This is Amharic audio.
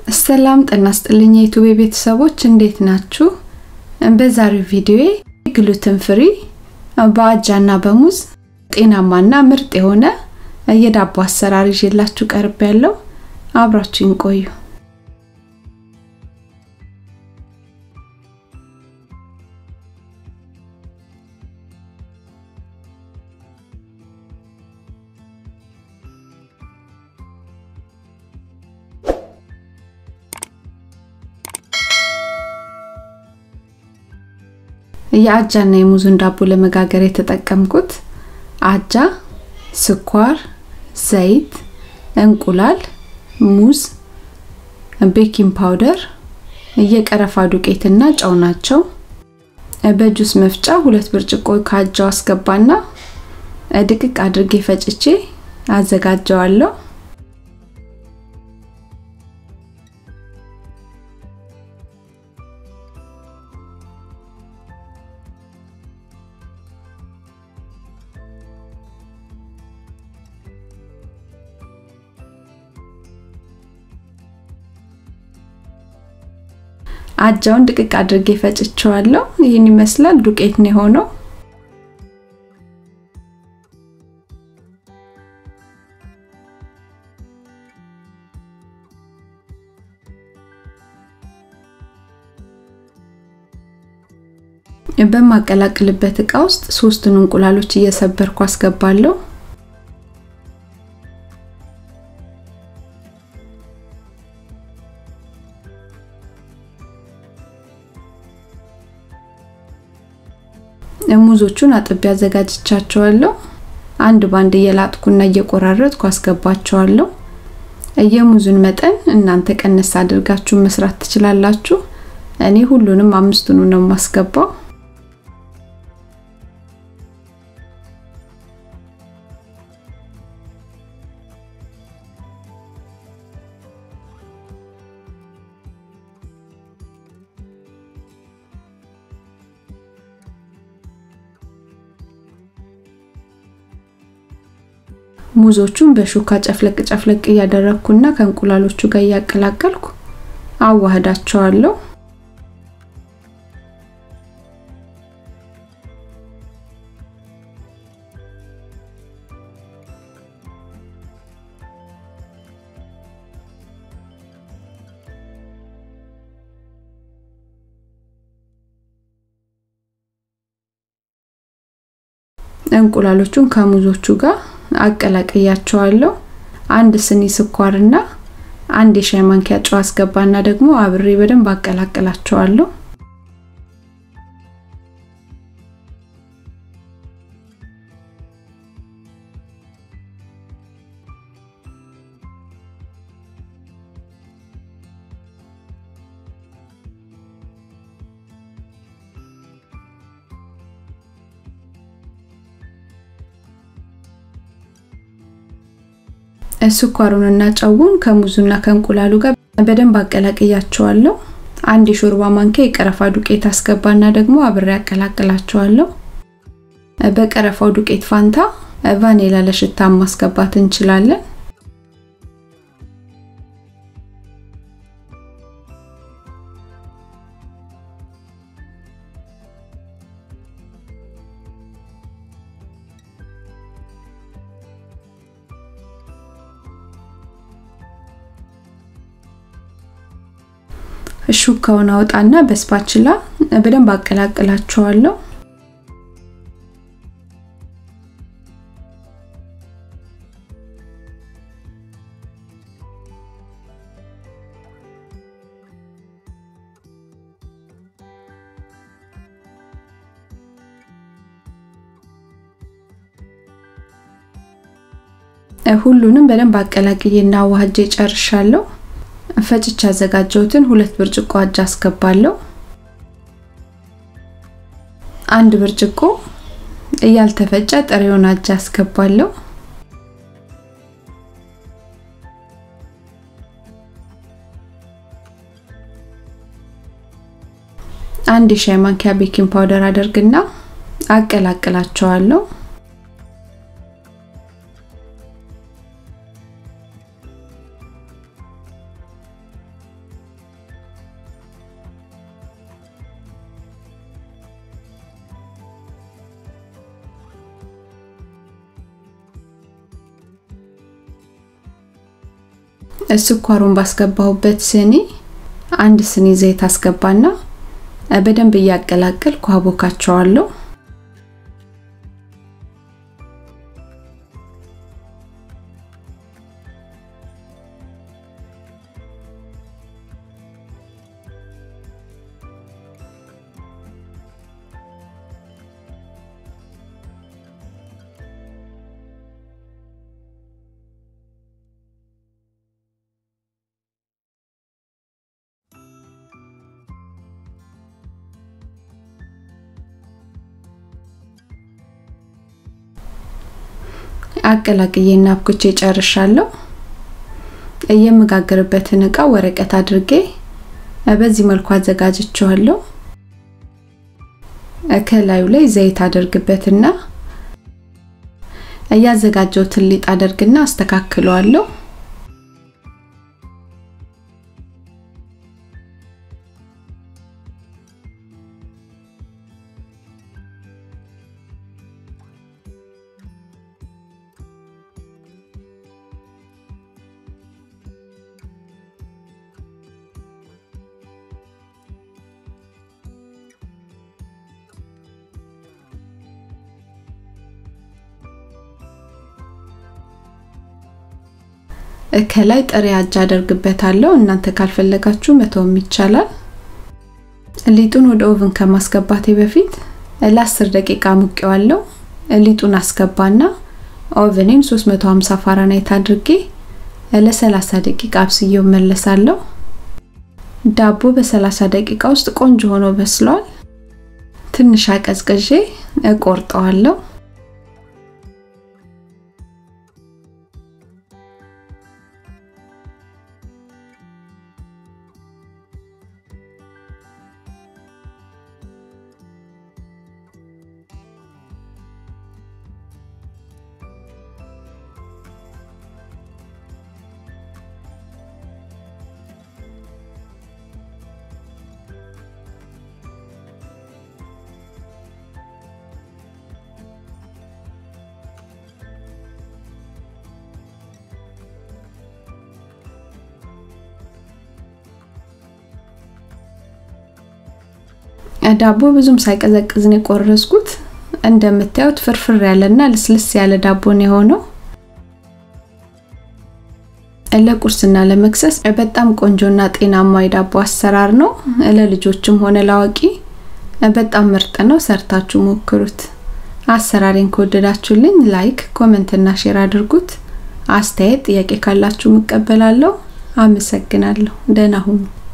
ሰላም ጤና ይስጥልኝ የዩቲዩብ ቤተሰቦች እንዴት ናችሁ? በዛሬው ቪዲዮ ግሉተን ፍሪ በአጃና በሙዝ ጤናማና ምርጥ የሆነ የዳቦ አሰራር ይዤላችሁ ቀርብ ያለው አብራችሁን ቆዩ። የአጃና የሙዙን ዳቦ ለመጋገር የተጠቀምኩት አጃ፣ ስኳር፣ ዘይት፣ እንቁላል፣ ሙዝ፣ ቤኪንግ ፓውደር፣ የቀረፋ ዱቄትና ጨው ናቸው። በጁስ መፍጫ ሁለት ብርጭቆ ከአጃው አስገባና ድቅቅ አድርጌ ፈጭቼ አዘጋጀዋለሁ። አጃውን ድቅቅ አድርጌ ፈጭቸዋለሁ። ይህን ይመስላል። ዱቄት ነው የሆነው። በማቀላቅልበት እቃ ውስጥ ሶስቱን እንቁላሎች እየሰበርኩ አስገባለሁ። ሙዞቹን አጥቤ አዘጋጅቻቸዋለሁ። አንድ ባንድ እየላጥኩና እየቆራረጥኩ አስገባቸዋለሁ። የሙዙን መጠን እናንተ ቀነስ አድርጋችሁ መስራት ትችላላችሁ። እኔ ሁሉንም አምስቱን ነው የማስገባው። ሙዞቹን በሹካ ጨፍለቅ ጨፍለቅ እያደረግኩና ከእንቁላሎቹ ጋር እያቀላቀልኩ አዋህዳቸዋለሁ። እንቁላሎቹን ከሙዞቹ ጋር አቀላቅያቸዋለሁ። አንድ ስኒ ስኳርና አንድ የሻይ ማንኪያ ጨው አስገባና ደግሞ አብሬ በደንብ አቀላቅላቸዋለሁ። ስኳሩንና ጨውን ከሙዙና ከእንቁላሉ ጋር በደንብ አቀላቅያቸዋለሁ። አንድ የሾርባ ማንኪያ የቀረፋ ዱቄት አስገባና ደግሞ አብሬ አቀላቅላቸዋለሁ። በቀረፋው ዱቄት ፋንታ ቫኒላ ለሽታ ማስገባት እንችላለን። ሹካውን አውጣና በስፓችላ በደንብ አቀላቅላቸዋለሁ። ሁሉንም በደንብ አቀላቅዬና አዋህጄ ጨርሻለሁ። ፈጭቼ ያዘጋጀሁትን ሁለት ብርጭቆ አጃ አስገባለሁ። አንድ ብርጭቆ ያልተፈጨ ጥሬውን አጃ አስገባለሁ። አንድ የሻይ ማንኪያ ቤኪንግ ፓውደር አደርግና አቀላቅላቸዋለሁ። ስኳሩን ባስገባሁበት ስኒ አንድ ስኒ ዘይት አስገባና በደንብ እያቀላቀልኩ አቦካቸዋለሁ። አቀላቅዬና አብኩቼ ጨርሻለሁ። የምጋግርበትን እቃ ወረቀት አድርጌ በዚህ መልኩ አዘጋጅቼዋለሁ። ከላዩ ላይ ዘይት አደርግበትና እያዘጋጀሁትን ሊጥ አደርግና አስተካክለዋለሁ። ከላይ ጥሬ አጃ አደርግበታለሁ። እናንተ ካልፈለጋችሁ መተውም ይቻላል። ሊጡን ወደ ኦቭን ከማስገባቴ በፊት ለ10 ደቂቃ ሙቄዋለሁ። ሊጡን አስገባና ኦቭኔን 350 ፋራናይት አድርጌ ለ30 ደቂቃ አብስዬው መለሳለሁ። ዳቦ በ30 ደቂቃ ውስጥ ቆንጆ ሆኖ በስሏል። ትንሽ አቀዝቅዤ እቆርጠዋለሁ። ዳቦ ብዙም ሳይቀዘቅዝ ነው የቆረስኩት። እንደምታዩት ፍርፍር ያለና ልስልስ ያለ ዳቦ ነው የሆነው። ለቁርስና ለመክሰስ በጣም ቆንጆና ጤናማ የዳቦ አሰራር ነው። ለልጆችም ሆነ ለአዋቂ በጣም ምርጥ ነው። ሰርታችሁ ሞክሩት። አሰራሬን ከወደዳችሁልኝ ላይክ፣ ኮሜንት እና ሼር አድርጉት። አስተያየት፣ ጥያቄ ካላችሁ እቀበላለሁ። አመሰግናለሁ። ደህና ሁኑ።